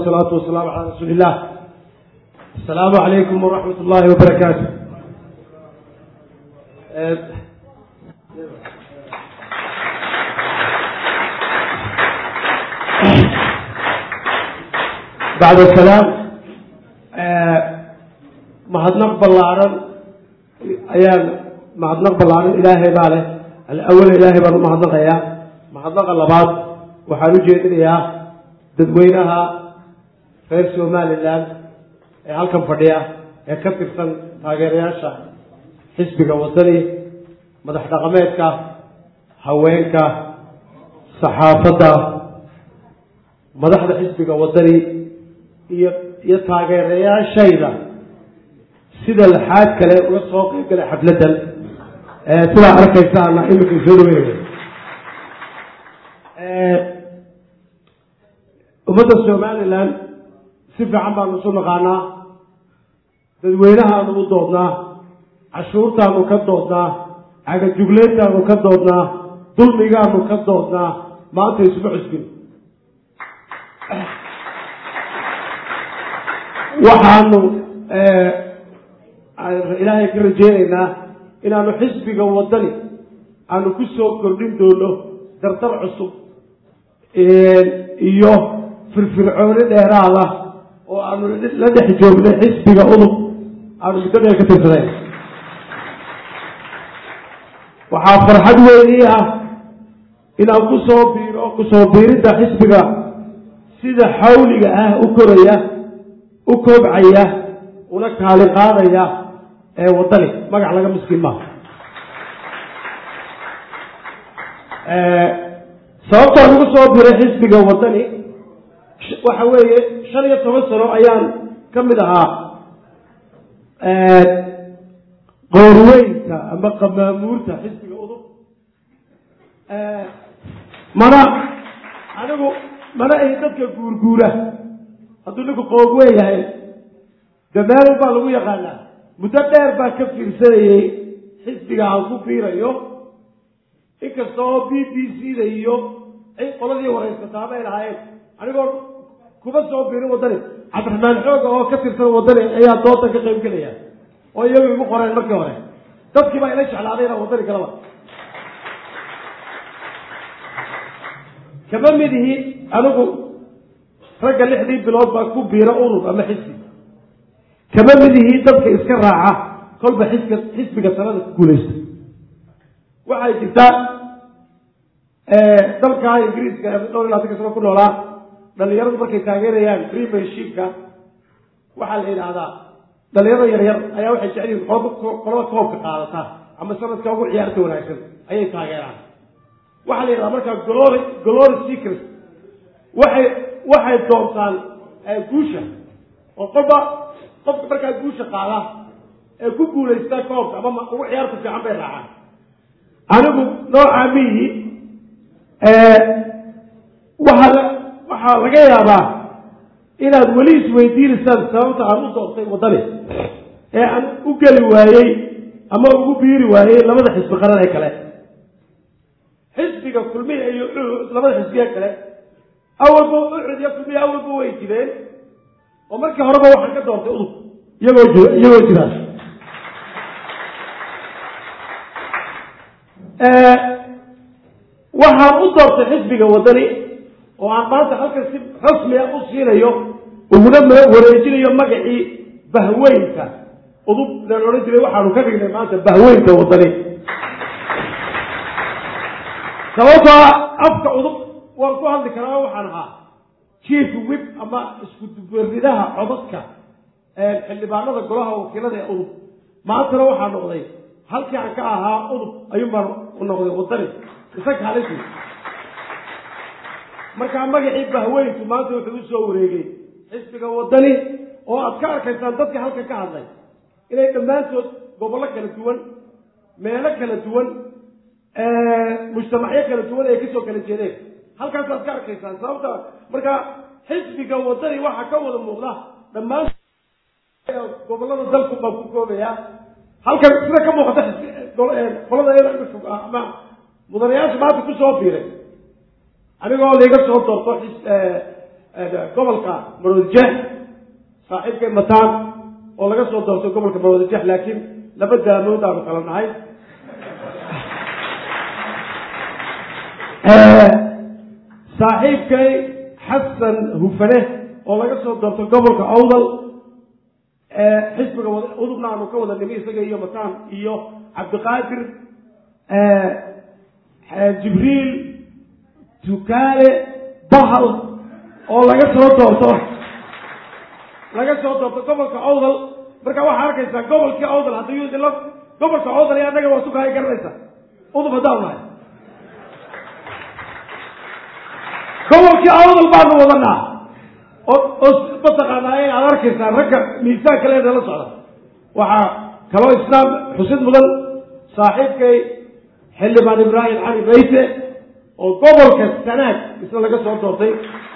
wasalaatu wasalaamu calaa rasuuli illah asalaamu calaykum waraxmat ullaahi wabarakaatu bacd salaam mahadnaq ballaaran ayaan mahadnaq ballaaran ilaahay baa leh alawala ilaahay baan u mahadnaqayaa mahadnaqa labaad waxaan u jeedinayaa dadweynaha reer somalilan ee halkan fadhiya ee ka tirsan taageerayaasha xisbiga wadani madax dhaqameedka haweenka saxaafadda madaxda xisbiga wadani iyo iyo taageerayaashayda sida laxaad kale uga soo qeyb galay xafladdan sidaa arkaysaana iminka soo dhaweynaya ummadda somalilan si fiican baanu isu naqaanaa dadweynahaanu u doodnaa cashuurtaanu ka doodnaa cagajugleyntaanu ka doodnaa dulmigaanu ka doodnaa maanta isuma cusbin waxaanu ilaahay ka rajeynaynaa inaanu xisbiga wadani aanu ku soo kordhin doono dardar cusub iyo firfircooni dheeraada oo aanu la dhex joognay xisbiga udub aanu muddo dheer ka tirsanayn waxaa farxad weynii ah inaan kusoo biiro kusoo biiridda xisbiga sida xawliga ah u koraya u koobcaya una kaali qaadaya ee wadani magac laga miskiin maaha sababtaan ugu soo biray xisbiga wadani waxa weeye shan iyo toban sano ayaan ka mid ahaa qoorweynta ama qamaamuurta xisbiga udub mana anigu mana ahi dadka guurguura hadduu ninku qoogweyn yahay damaalin baa lagu yaqaanaa muddo dheer baa ka fiirsanayey xisbiga aan ku fiirayo inkasta oo b b c da iyo qoladii waraysataaba ay lahaayeen anigoo kuma soo biirin waddani cabdiraxmaan xooga oo ka tirsan waddani ayaa dooda ka qayb gelaya oo iyagu igu qoreen markii hore dadkii baa ila jeclaaday inaan waddani galaba kama mid ihi anigu ragga lixdii bilood baa ku biira urur ama xisbi kama mid ihi dadka iska raaca kolba xisbiga xisbiga sanada ku guulaysta waxay jirtaa dalka ingiriiska dhowr iyo labatanka sano ku noolaa dhalinyaradu markay taageerayaan premiershipka waxaa la yidhaahdaa dhalinyarada yaryar ayaa waxay jecel yihin qolada koobka qaadata ama sanadka ugu ciyaarta wanaagsan ayay taageeraan waxaa la yidhahdaa markaa glory glory secret waxay waxay doontaan guusha oo qolba qofka markaa guusha qaada ee ku guulaysta koobka ama ugu ciyaarta fiican bay raacaan anigu noocaa miyi waxaa waxaa laga yaabaa inaad weli isweydiinaysaan sababta aan u doortay waddani ee aan u geli waayey ama ugu biiri waayey labada xisbi qaran ee kale xisbiga kulmiya iyo labada xisbiye kale awalba ucud iyo kulmiya awalba way jireen oo markii horeba waxaan ka doortay udub iyagoo jir iyagoo jiraan waxaan u doortay xisbiga waddani oo aan maanta halkan si rasmiga u siinayo uguna wareejinayo magacii bahweynka udub laan odhan jiray waxaanu ka dhignay maanta bahweynka waddani sababtoo afka udub waan ku hadli karaa waxaan ahaa chief wib ama isku dubaridaha codadka xildhibaanada golaha wakiilada ee udub maantana waxaa noqday halkii aan ka ahaa udub ayuunbaan u noqday waddani isaga halintii markaa magacii bahweynku maanta wuxuu u soo wareegay xisbiga waddani oo aad ka arkaysaan dadka halkan ka hadlay inay dhammaantood gobollo kala duwan meelo kala duwan mujtamacyo kala duwan ay kasoo kala jeedeen halkaasaad ka arkaysaan sababta markaa xisbiga waddani waxaa ka wada muuqda dhammaan gobollada dalku baan ku koobayaa halkan sida ka muuqata qolada fog ah ama mudanayaasha maanta kusoo biiray anigoo laiga soo doorto gobolka maroodijeex saaxiibkay mataan oo laga soo doortay gobolka maroodijeex laakiin laba daamood aanu kala nahay saaxiibkay xasan hufane oo laga soo doortay gobolka awdal xisbiga udubna aanu ka wada nimi isaga iyo mataan iyo cabdiqaadir jibriil tukaale bahal oo laga soo doorto laga soo doorto gobolka awdal marka waxaa arkaysaa gobolkii awdal haddii idinla gobolka awdal iyo annaga waa sukahay garanaysa udub haddaan nahay gobolkii awdal baanu wadanaa oo oo mataqaanaa in aad arkaysaa ragga miisaanka leeda la socda waxaa kaloo islaam xusid mudan saaxiibkay xildhibaan ibraahim cali bayte oo gobolka sanaag isna laga soo doortay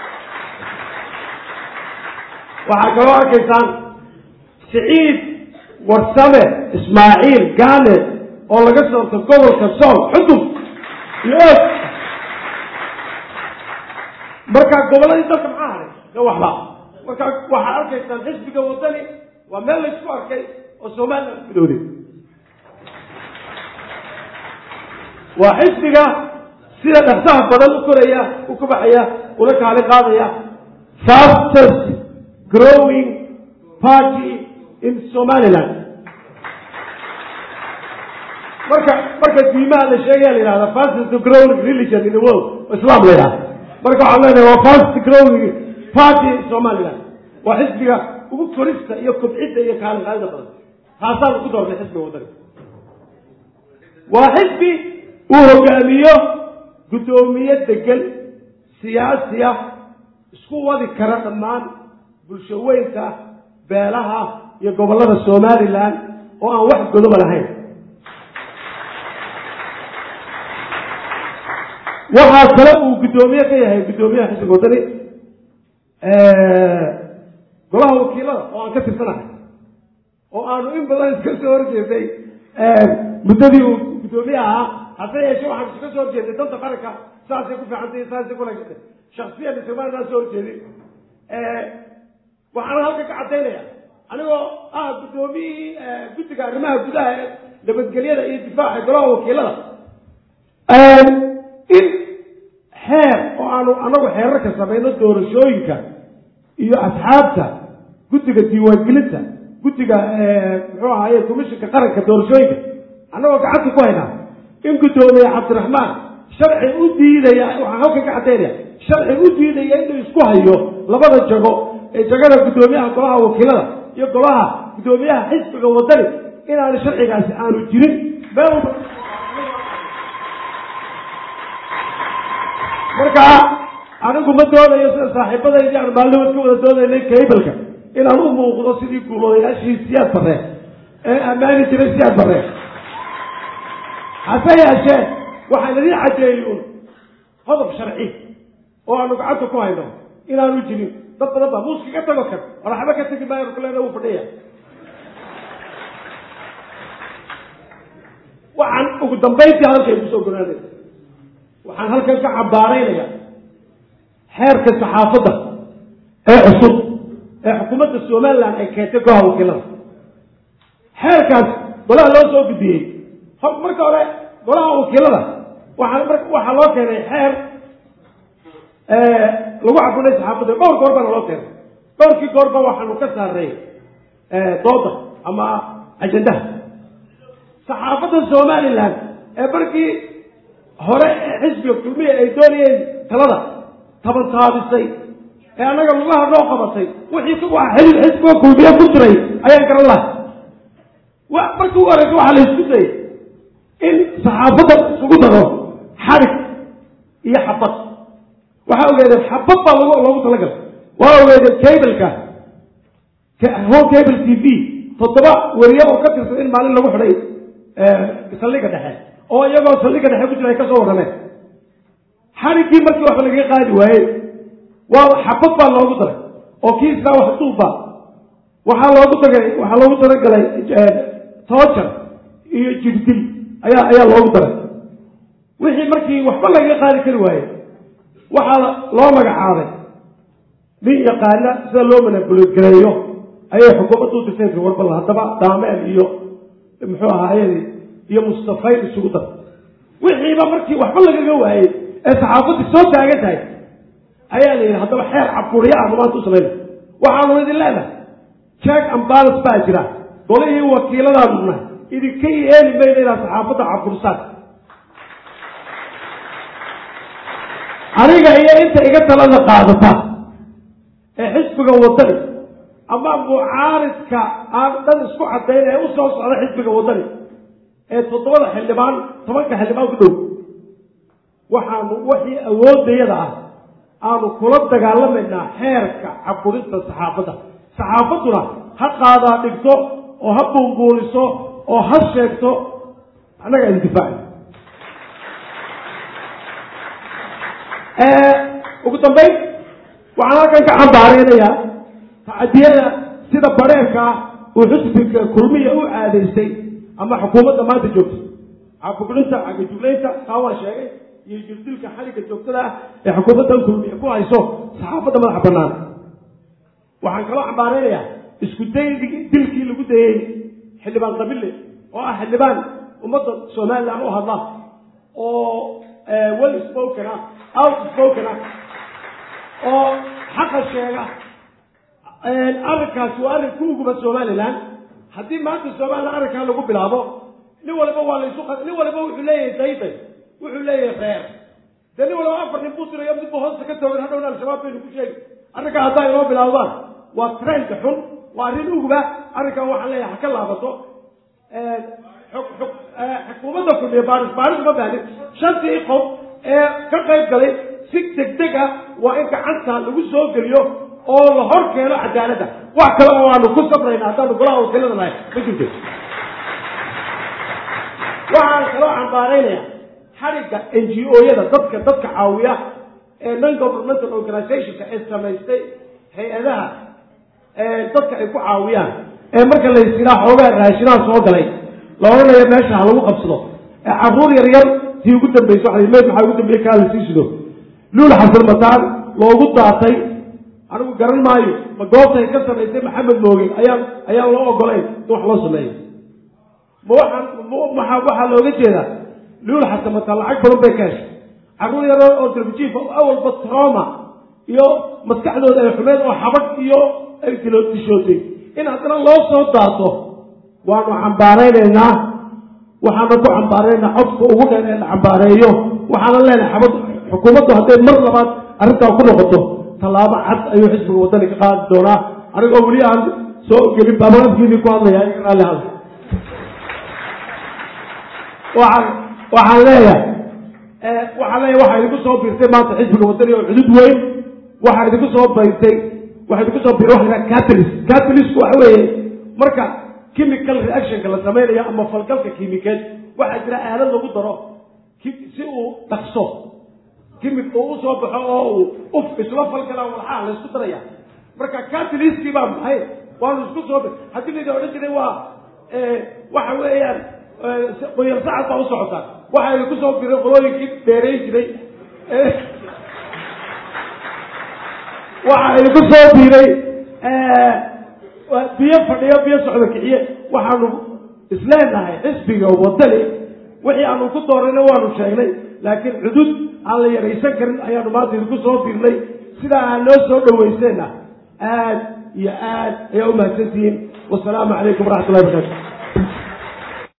waxaa kaloo arkaysaan siciid warsame ismaaciil gaane oo laga soo doortay gobolka sool xudub iyo og marka gobolladii dalka maxaa haray ga waxba marka waxaad arkaysaan xisbiga wadani waa meel laysku arkay oo somaliland midowday waa xisbiga sida dhaksaha badan u koraya u kabaxaya ula kaali qaadaya fastest growing party in somaliland marka marka diimaha la sheegaya la yihahda fastest growing religion in the world islam la yidhahda marka waxaan leenahay waa fast growing party in somaliland waa xisbiga ugu korista iyo kobcidda iyo kaali qaadida badan taasaan ku doortay xisbiga wadani waa xisbi uu hogaamiyo guddoomiye degan siyaasi ah isku wadi kara dhammaan bulshaweynka beelaha iyo gobollada somalilan oo aan wax godoba lahayn waxaa kale uu guddoomiye ka yahay guddoomiyaha xisbiga wadani golaha wakiilada oo aan ka tirsanahay oo aanu in badan iska soo horjeeday muddadii uu guddoomiye ahaa hase yeeshe waxaan iska soo horjeeday danta qaranka saasay ku fiicantay saasay ku wanagsantay shaksiyan somalilan soo horjeedin waxaana halka ka cadaynaya anigoo ah guddoomiyihii guddiga arrimaha gudaha ee nabadgelyada iyo difaaca golaha wakiilada in xeer oo aanu anagu xeerarka samayno doorashooyinka iyo asxaabta guddiga diiwaangelinta guddiga muxuu ahaye commishinka qaranka doorashooyinka annagoo gacanta ku haynaa in guddoomiye cabdiraxmaan sharci u diidaya waxaan halkan ka cadaynaya sharci u diidaya inuu isku hayo labada jago ee jagada guddoomiyaha golaha wakiilada iyo golaha guddoomiyaha xisbiga wadani inaanu sharcigaasi aanu jirin meel walba marka anigu ma doonayo sida saaxiibadaydi aan maalimood ka wada doonaynay kaybalka inaan u muuqdo sidii guuloodayaashii siyaad barre ee ammaani jiray siyaad barre hase yeeshee waxaan idin cadeeyey un qodob sharci oo aanu gacanta ku hayno inaanu jirin dad badan baa muuska ka tago kan walaxba ka tegi maayo kuleena uu fadhiya waxaan ugu dambayntii halkay kusoo gonaanaysa waxaan halkan ka cambaaraynaya xeerka saxaafadda ee cusub ee xukuumadda somaliland ay keentay golaha wakiilada xeerkaas golaha loo soo gudbiyey marka hore golaha wakiilada waxaa waxaa loo keenay xeer lagu cabunay saxaafadda dhowr goor baana loo keenay dhowrkii goorba waxaanu ka saaray dooda ama ajendaha saxaafadda somaliland ee markii hore ee xisbiga kulmiya ay doonayeen talada tabantaabisay ee annaga lugaha noo qabatay wixii waa xisbiga kulmiye ku jiray ayaan garan lahay markii ugu horeysa waxaa la isku dayay in saxaafadda isugu daro xarig iyo xabad waxaa ogeedeen xabad baa log loogu talagalay waa ogeedeen cableka home cable t v toddoba weriye oo ka tirsan in maalin lagu xidhay saldhiga dhexe oo iyagoo saldhiga dhexe ku jira ay ka soo warrameen xariggii markii waxba lagaga qaadi waayey waa xabad baa loogu daray oo kii israa wax duubba waxaa loogu tagay waxaa loogu talagalay toojar iyo jirdil ayaa ayaa loogu daray wixii markii waxba lagaga qaadi kari waaye waxaa loo magacaabay nin yaqaana sida loo manabulgareeyo ayay xukuumadda u dirtay warbal haddaba daameel iyo muxuu ahaayey iyo mustafayn isugu dar wixiiba markii waxba lagaga waayey ee saxaafaddi soo taagan tahay ayaa la yidhi haddaba xeer caburiya aanu maanta u samayna waxaanu idin leenahay check and balance baa jira golihii wakiiladaanu nahay idinka yeeli mayna inaad saxaafadda cabursaan aniga iyo inta iga talada qaadata ee xisbiga wadani ama mucaaridka aan dhan isku cadayn ee u soo socda xisbiga wadani ee toddobada xildhibaan tobanka xildhibaan ku dhow waxaanu wixii awoodayada ah aanu kula dagaalamaynaa xeerka caburinta saxaafadda saxaafadduna ha qaadaa dhigto oo ha buunbuuniso oo ha sheegto annaga idin difaaci ugu dambayn waxaan halkan ka cambaareynayaa tacadiyada sida bareerka ah uu xusbiga kulmiya u caadaystay ama xukuumadda maanta joogta caburinta cagajuglaynta taa waa sheegay iyo jirdilka xaliga joogtada ah ee xukuumaddan kulmiya ku hayso saxaafadda madaxa bannaan waxaan kaloo cambaareynayaa isku day dilkii lagu dayey xildhibaan qabille oo ah xildhibaan ummadda somalilan u hadla oo well spoken ah out spoken ah oo xaqa sheega arrinkaasi waa arrin ku uguba somalilan haddii maanta somalilan arrinkaa lagu bilaabo nin walba waa laysu nin walba wuxuu leeyahay dayday wuxuu leeyahay reer dee nin walba afar nin buu tirayo midba hoosta ka toogan hadhowna al-shabaab baynu ku sheegi arrinkaa haddaa inoo bilaabdaan waa trend xun waa arrin uguba arrinkan waxaan leeyahay ha ka laabato xukuumadda kulmiye baaris baaris ma baahin shantii qof ee ka qayb galay si degdeg ah waa in gacanta lagu soo geliyo oo la hor keeno cadaaladda wax kale oo aanu ku sabrayna haddaanu golaha wakiilada nahay ma jirto waxaan kaloo cambaaraynaya xadhigga n g o-yada dadka dadka caawiya ee non governmental organizationka ee samaystay hay-adaha dadka ay ku caawiyaan ee marka la ysiraa xoogaa raashinaha soo galay la odhanayo meesha ha lagu qabsado ee caruur yar yar tii ugu dambaysa waa meyd maxaa ugu dambeeye kaa la sii sido luul xasan mataan loogu daatay anigu garan maayo ma goobtay ka samaysay maxamed mooge ayaan ayaan loo ogolayn in wax loo sameeyo ma waxaan maa waxaa looga jeedaa luul xasan mataan lacag badan bay ka heshay caruur yar oo darbijiifa awalba troma iyo maskaxdooda ay xumeed oo xabad iyo ay dishootay in haddana loo soo daato waanu cambaaraynaynaa waxaana ku cambaaraynaa codka ugu dheer ee la cambaareeyo waxaana leenahay xabad xukuumaddu hadday mar labaad arrintaa ku noqoto tallaabo cad ayuu xisbiga waddani ka qaadi doonaa anigoo weli aan soo gelin baabaqadkiidii ku hadlaya iga raalli hadla waxaan waxaan leeyahay waxaan leeyahay waxaa idinku soo biirtay maanta xisbiga waddani oo cudud weyn waxaa idinku soo bayrtay waxaa idinku soo biiray waxa la catalyst catalystku waxa weeye marka chemical reactionka la samaynayo ama falgalka kiimikeed waxaa jira aalad lagu daro si uu dhaqso kimik uu usoo baxo oo uu uf isla falgala walxaa la isku daraya marka catalystkii baa maxay waanu isku soo haddii laydin odhan jiray waa waxa weeyaan qoyar sacad baa u socotaa waxaa idinku soo biray qolooyinkii dheerayn jiray waxaa idinku soo biiray biyo fadhiyo biyo socdo kixiye waxaanu isleenahay xisbiga wadani wixii aanu ku doorayna waanu sheegnay laakiin cudud aan la yaraysan karin ayaanu maanta idinku soo biirnay sidaa aan noo soo dhawayseena aad iyo aad ayaa u mahadsantihiin wasalaamu calaykum waraxmat ullahi barakaatu